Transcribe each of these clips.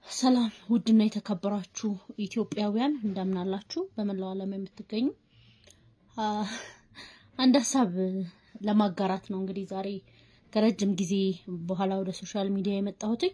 ሰላም ውድና የተከበራችሁ ኢትዮጵያውያን እንደምን አላችሁ? በመላው ዓለም የምትገኙ አንድ ሀሳብ ለማጋራት ነው። እንግዲህ ዛሬ ከረጅም ጊዜ በኋላ ወደ ሶሻል ሚዲያ የመጣሁት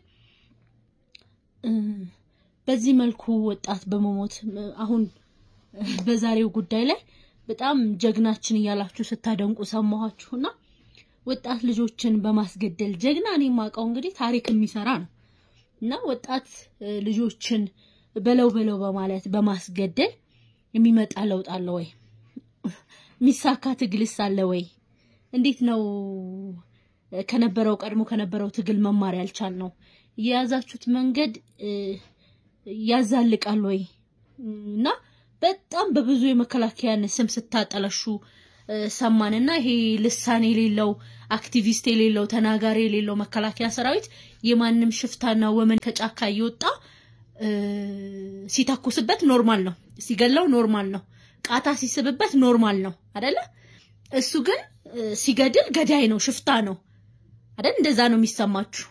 በዚህ መልኩ ወጣት በመሞት አሁን በዛሬው ጉዳይ ላይ በጣም ጀግናችን እያላችሁ ስታደንቁ ሰማኋችሁና ወጣት ልጆችን በማስገደል ጀግና እኔ የማውቀው እንግዲህ ታሪክ የሚሰራ ነው እና ወጣት ልጆችን በለው በለው በማለት በማስገደል የሚመጣ ለውጥ አለ ወይ? የሚሳካ ትግልስ አለ ወይ? እንዴት ነው ከነበረው ቀድሞ ከነበረው ትግል መማር ያልቻል ነው? የያዛችሁት መንገድ ያዛልቃል ወይ? እና በጣም በብዙ የመከላከያን ስም ስታጠለሹ ሰማንና ይሄ ልሳን የሌለው አክቲቪስት የሌለው ተናጋሪ የሌለው መከላከያ ሰራዊት የማንም ሽፍታና ወመን ከጫካ እየወጣ ሲተኩስበት ኖርማል ነው፣ ሲገለው ኖርማል ነው፣ ቃታ ሲስብበት ኖርማል ነው አደለ? እሱ ግን ሲገድል ገዳይ ነው፣ ሽፍታ ነው አደል? እንደዛ ነው የሚሰማችሁ።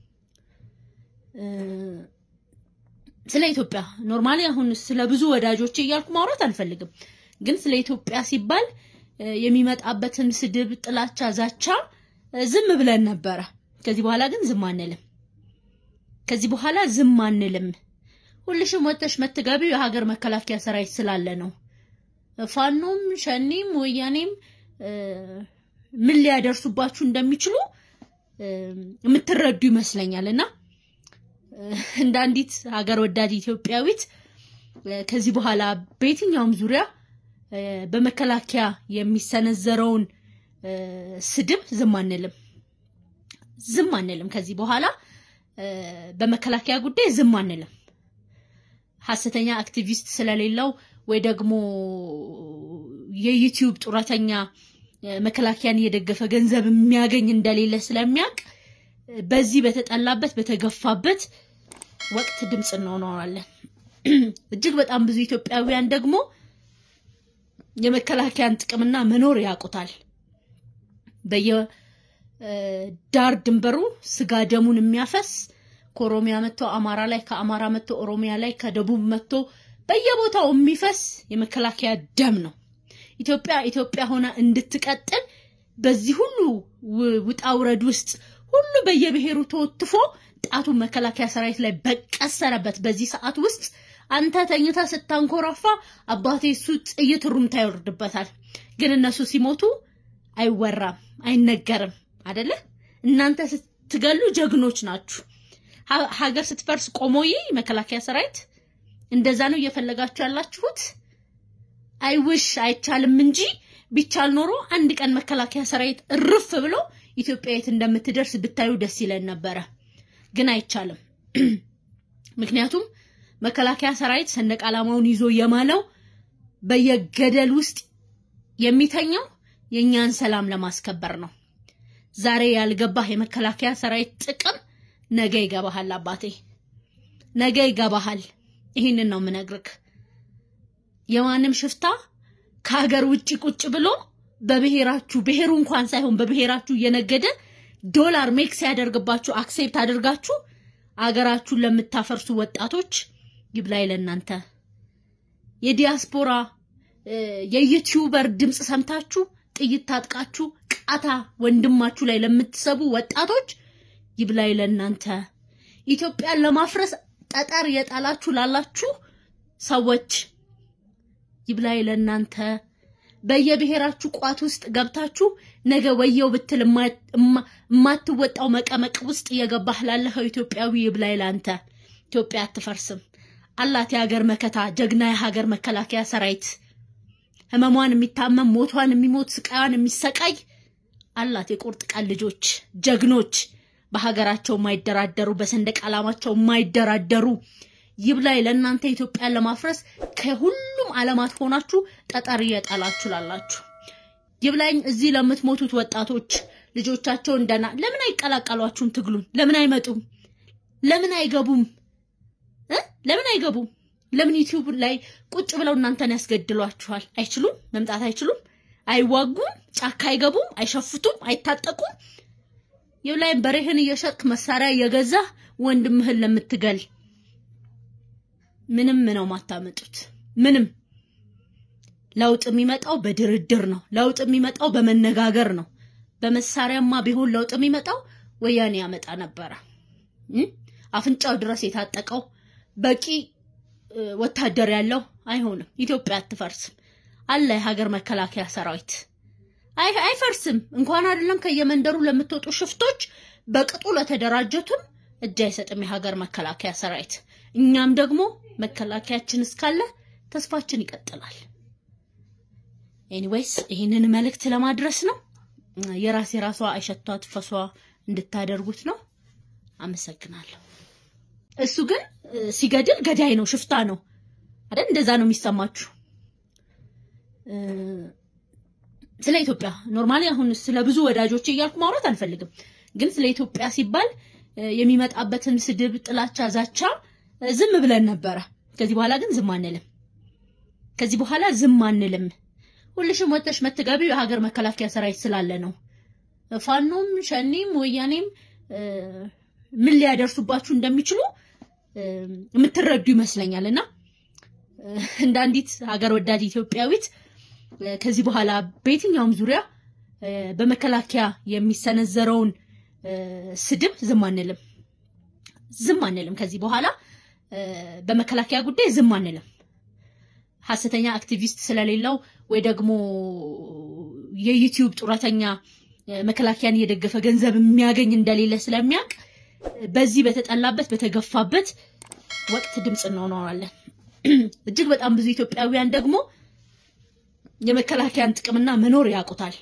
ስለ ኢትዮጵያ ኖርማሊ አሁን ስለ ብዙ ወዳጆች እያልኩ ማውራት አልፈልግም፣ ግን ስለ ኢትዮጵያ ሲባል የሚመጣበትን ስድብ፣ ጥላቻ፣ ዛቻ ዝም ብለን ነበረ። ከዚህ በኋላ ግን ዝም አንልም። ከዚህ በኋላ ዝም አንልም። ሁልሽም ወጥተሽ መትገቢው የሀገር መከላከያ ሰራዊት ስላለ ነው። ፋኖም ሸኒም ወያኔም ምን ሊያደርሱባችሁ እንደሚችሉ የምትረዱ ይመስለኛል። እና እንደ አንዲት ሀገር ወዳድ ኢትዮጵያዊት ከዚህ በኋላ በየትኛውም ዙሪያ በመከላከያ የሚሰነዘረውን ስድብ ዝም አንልም፣ ዝም አንልም። ከዚህ በኋላ በመከላከያ ጉዳይ ዝም አንልም። ሀሰተኛ አክቲቪስት ስለሌለው ወይ ደግሞ የዩቲዩብ ጡረተኛ መከላከያን እየደገፈ ገንዘብ የሚያገኝ እንደሌለ ስለሚያውቅ በዚህ በተጠላበት በተገፋበት ወቅት ድምፅ እንሆናለን። እጅግ በጣም ብዙ ኢትዮጵያውያን ደግሞ የመከላከያን ጥቅምና መኖር ያውቁታል። በየዳር ድንበሩ ስጋ ደሙን የሚያፈስ ከኦሮሚያ መጥቶ አማራ ላይ፣ ከአማራ መጥቶ ኦሮሚያ ላይ፣ ከደቡብ መጥቶ በየቦታው የሚፈስ የመከላከያ ደም ነው። ኢትዮጵያ ኢትዮጵያ ሆና እንድትቀጥል በዚህ ሁሉ ውጣ ውረድ ውስጥ ሁሉ በየብሔሩ ተወትፎ ጣቱን መከላከያ ሰራዊት ላይ በቀሰረበት በዚህ ሰዓት ውስጥ አንተ ተኝታ ስታንኮራፋ አባቴ እሱ ጥይት ሩምታ ይወርድበታል። ግን እነሱ ሲሞቱ አይወራም፣ አይነገርም አደለ? እናንተ ስትገሉ ጀግኖች ናችሁ። ሀገር ስትፈርስ ቆሞዬ መከላከያ ሰራዊት እንደዛ ነው እየፈለጋችሁ ያላችሁት። አይውሽ አይቻልም እንጂ ቢቻል ኖሮ አንድ ቀን መከላከያ ሰራዊት እርፍ ብሎ ኢትዮጵያ የት እንደምትደርስ ብታዩ ደስ ይለን ነበረ። ግን አይቻልም። ምክንያቱም መከላከያ ሰራዊት ሰንደቅ ዓላማውን ይዞ የማለው በየገደል ውስጥ የሚተኛው የእኛን ሰላም ለማስከበር ነው። ዛሬ ያልገባህ የመከላከያ ሰራዊት ጥቅም ነገ ይገባሃል አባቴ፣ ነገ ይገባሃል። ይህንን ነው የምነግርህ። የማንም ሽፍታ ከሀገር ውጭ ቁጭ ብሎ በብሔራችሁ ብሔሩ እንኳን ሳይሆን በብሔራችሁ እየነገደ ዶላር ሜክ ሲያደርግባችሁ አክሴፕት አድርጋችሁ አገራችሁን ለምታፈርሱ ወጣቶች ይብላኝ ለእናንተ። የዲያስፖራ የዩቲዩበር ድምፅ ሰምታችሁ ጥይት ታጥቃችሁ ቃታ ወንድማችሁ ላይ ለምትሰቡ ወጣቶች ይብላኝ ለእናንተ። ኢትዮጵያን ለማፍረስ ጠጠር የጣላችሁ ላላችሁ ሰዎች ይብላኝ ለእናንተ። በየብሔራችሁ ቋት ውስጥ ገብታችሁ ነገ ወየው ብትል የማትወጣው መቀመቅ ውስጥ እየገባህ ላለኸው ኢትዮጵያዊ ይብላኝ ላንተ። ኢትዮጵያ አትፈርስም አላት የሀገር መከታ ጀግና የሀገር መከላከያ ሰራዊት ህመሟን የሚታመም ሞቷን የሚሞት ስቃዋን የሚሰቃይ አላት የቁርጥ ቀን ልጆች ጀግኖች በሀገራቸው የማይደራደሩ በሰንደቅ ዓላማቸው የማይደራደሩ ይብላኝ ለእናንተ ኢትዮጵያን ለማፍረስ ከሁሉም ዓለማት ሆናችሁ ጠጠር እየጣላችሁ ላላችሁ ይብላኝ እዚህ ለምትሞቱት ወጣቶች ልጆቻቸው እንደና ለምን አይቀላቀሏችሁም? ትግሉን ለምን አይመጡም? ለምን አይገቡም? ለምን አይገቡም? ለምን ዩቲዩብ ላይ ቁጭ ብለው እናንተን ያስገድሏችኋል? አይችሉም? መምጣት አይችሉም? አይዋጉም? ጫካ አይገቡም? አይሸፍቱም? አይታጠቁም? ይብላኝ በሬህን እየሸጥክ መሳሪያ እየገዛህ ወንድምህን ለምትገል ምንም ነው ማታመጡት። ምንም ለውጥ የሚመጣው በድርድር ነው። ለውጥ የሚመጣው በመነጋገር ነው። በመሳሪያማ ቢሆን ለውጥ የሚመጣው ወያኔ ያመጣ ነበረ። አፍንጫው ድረስ የታጠቀው በቂ ወታደር ያለው አይሆንም። ኢትዮጵያ አትፈርስም። አለ የሀገር መከላከያ ሰራዊት አይፈርስም። እንኳን አይደለም ከየመንደሩ ለምትወጡ ሽፍቶች በቅጡ ለተደራጀቱም እጅ አይሰጥም የሀገር መከላከያ ሰራዊት። እኛም ደግሞ መከላከያችን እስካለ ተስፋችን ይቀጥላል። ኤኒዌይስ ይህንን መልእክት ለማድረስ ነው። የራስ የራሷ አይሸቷት ፈሷ እንድታደርጉት ነው። አመሰግናለሁ። እሱ ግን ሲገድል ገዳይ ነው፣ ሽፍታ ነው አይደል? እንደዛ ነው የሚሰማችሁ። ስለ ኢትዮጵያ ኖርማሊ አሁን ስለ ብዙ ወዳጆች እያልኩ ማውራት አልፈልግም፣ ግን ስለ ኢትዮጵያ ሲባል የሚመጣበትን ስድብ፣ ጥላቻ፣ ዛቻ ዝም ብለን ነበረ። ከዚህ በኋላ ግን ዝም አንልም። ከዚህ በኋላ ዝም አንልም። ሁልሽም ወጥተሽ መትገቢው የሀገር መከላከያ ሰራዊት ስላለ ነው። ፋኖም ሸኒም ወያኔም ምን ሊያደርሱባችሁ እንደሚችሉ የምትረዱ ይመስለኛል። እና እንደ አንዲት ሀገር ወዳድ ኢትዮጵያዊት ከዚህ በኋላ በየትኛውም ዙሪያ በመከላከያ የሚሰነዘረውን ስድብ ዝም አንልም፣ ዝም አንልም። ከዚህ በኋላ በመከላከያ ጉዳይ ዝም አንልም። ሀሰተኛ አክቲቪስት ስለሌለው ወይ ደግሞ የዩቲዩብ ጡረተኛ መከላከያን እየደገፈ ገንዘብ የሚያገኝ እንደሌለ ስለሚያውቅ በዚህ በተጠላበት በተገፋበት ወቅት ድምፅ እንሆናለን። እጅግ በጣም ብዙ ኢትዮጵያውያን ደግሞ የመከላከያን ጥቅምና መኖር ያውቁታል።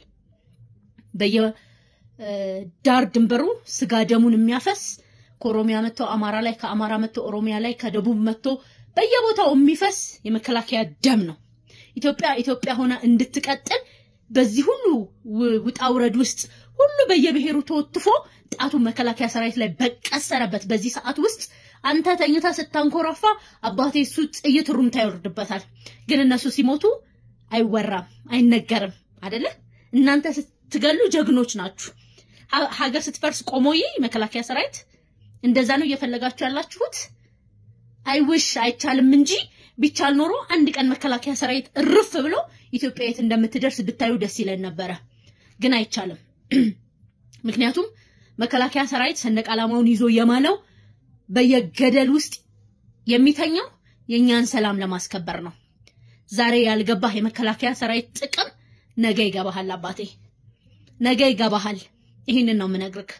በየዳር ድንበሩ ስጋ ደሙን የሚያፈስ ከኦሮሚያ መጥቶ አማራ ላይ፣ ከአማራ መጥቶ ኦሮሚያ ላይ፣ ከደቡብ መጥቶ በየቦታው የሚፈስ የመከላከያ ደም ነው። ኢትዮጵያ ኢትዮጵያ ሆና እንድትቀጥል በዚህ ሁሉ ውጣ ውረድ ውስጥ ሁሉ በየብሔሩ ተወትፎ ጣቱን መከላከያ ሰራዊት ላይ በቀሰረበት በዚህ ሰዓት ውስጥ አንተ ተኝታ ስታንኮራፋ አባቴ እሱ ጥይት ሩምታ ይወርድበታል። ግን እነሱ ሲሞቱ አይወራም፣ አይነገርም አደለ? እናንተ ስትገሉ ጀግኖች ናችሁ። ሀገር ስትፈርስ ቆሞዬ መከላከያ ሰራዊት እንደዛ ነው እየፈለጋችሁ ያላችሁት። አይውሽ አይቻልም እንጂ ቢቻል ኖሮ አንድ ቀን መከላከያ ሰራዊት እርፍ ብሎ ኢትዮጵያ የት እንደምትደርስ ብታዩ ደስ ይለን ነበረ። ግን አይቻልም። ምክንያቱም መከላከያ ሰራዊት ሰንደቅ ዓላማውን ይዞ የማለው በየገደል ውስጥ የሚተኛው የእኛን ሰላም ለማስከበር ነው። ዛሬ ያልገባህ የመከላከያ ሰራዊት ጥቅም ነገ ይገባሃል አባቴ፣ ነገ ይገባሃል። ይህንን ነው የምነግርህ።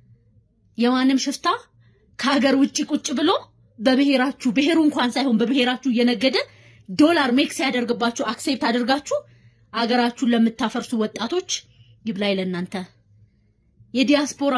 የማንም ሽፍታ ከሀገር ውጭ ቁጭ ብሎ በብሔራችሁ ብሔሩ እንኳን ሳይሆን በብሔራችሁ እየነገደ ዶላር ሜክ ሲያደርግባችሁ አክሴፕት አድርጋችሁ አገራችሁን ለምታፈርሱ ወጣቶች ይብላኝ ለእናንተ። የዲያስፖራ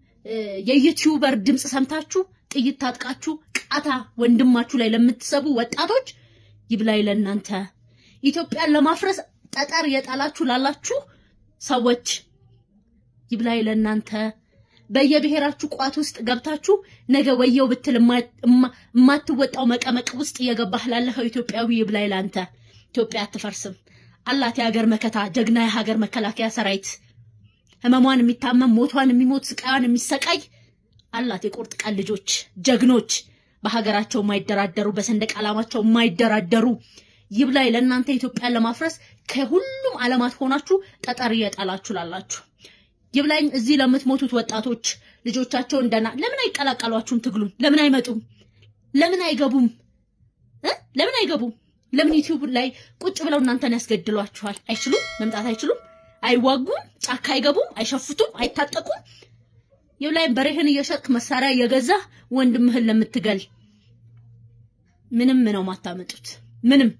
የዩቲዩበር ድምፅ ሰምታችሁ ጥይት ታጥቃችሁ ቃታ ወንድማችሁ ላይ ለምትሰቡ ወጣቶች ይብላኝ ለእናንተ። ኢትዮጵያን ለማፍረስ ጠጠር የጣላችሁ ላላችሁ ሰዎች ይብላኝ ለእናንተ። በየብሔራችሁ ቋት ውስጥ ገብታችሁ ነገ ወየው ብትል የማትወጣው መቀመቅ ውስጥ እየገባህ ላለኸው ኢትዮጵያዊ ይብላኝ ላንተ። ኢትዮጵያ አትፈርስም። አላት የሀገር መከታ ጀግና የሀገር መከላከያ ሰራዊት ህመሟን የሚታመም ሞቷን የሚሞት ስቃያን የሚሰቃይ አላት የቁርጥ ቀን ልጆች ጀግኖች በሀገራቸው የማይደራደሩ በሰንደቅ ዓላማቸው የማይደራደሩ ይብላኝ ለእናንተ ኢትዮጵያን ለማፍረስ ከሁሉም ዓለማት ሆናችሁ ጠጠር እየጣላችሁ ላላችሁ ይብላኝ እዚህ ለምትሞቱት ወጣቶች ልጆቻቸው እንደና ለምን አይቀላቀሏችሁም? ትግሉን ለምን አይመጡም? ለምን አይገቡም? ለምን አይገቡም? ለምን ዩቲዩብ ላይ ቁጭ ብለው እናንተን ያስገድሏችኋል? አይችሉም? መምጣት አይችሉም? አይዋጉም? ጫካ አይገቡም? አይሸፍቱም? አይታጠቁም? ይብላኝ በሬህን እየሸጥክ መሳሪያ እየገዛህ ወንድምህን ለምትገል ምንም ነው ማታመጡት። ምንም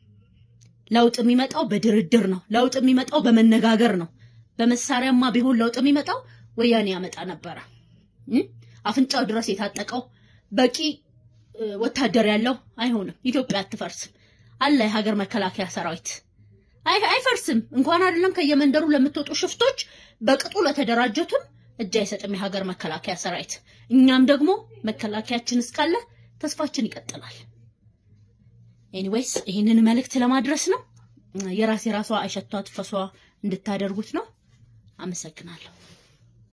ለውጥ የሚመጣው በድርድር ነው። ለውጥ የሚመጣው በመነጋገር ነው። በመሳሪያማ ቢሆን ለውጥ የሚመጣው ወያኔ ያመጣ ነበረ። አፍንጫው ድረስ የታጠቀው በቂ ወታደር ያለው አይሆንም። ኢትዮጵያ አትፈርስም። አለ የሀገር መከላከያ ሰራዊት አይፈርስም። እንኳን አይደለም ከየመንደሩ ለምትወጡ ሽፍቶች በቅጡ ለተደራጀቱም እጅ አይሰጥም የሀገር መከላከያ ሰራዊት። እኛም ደግሞ መከላከያችን እስካለ ተስፋችን ይቀጥላል። ኤኒዌይስ ይህንን መልእክት ለማድረስ ነው። የራስ የራሷ አይሸቷት ፈሷ እንድታደርጉት ነው። አመሰግናለሁ።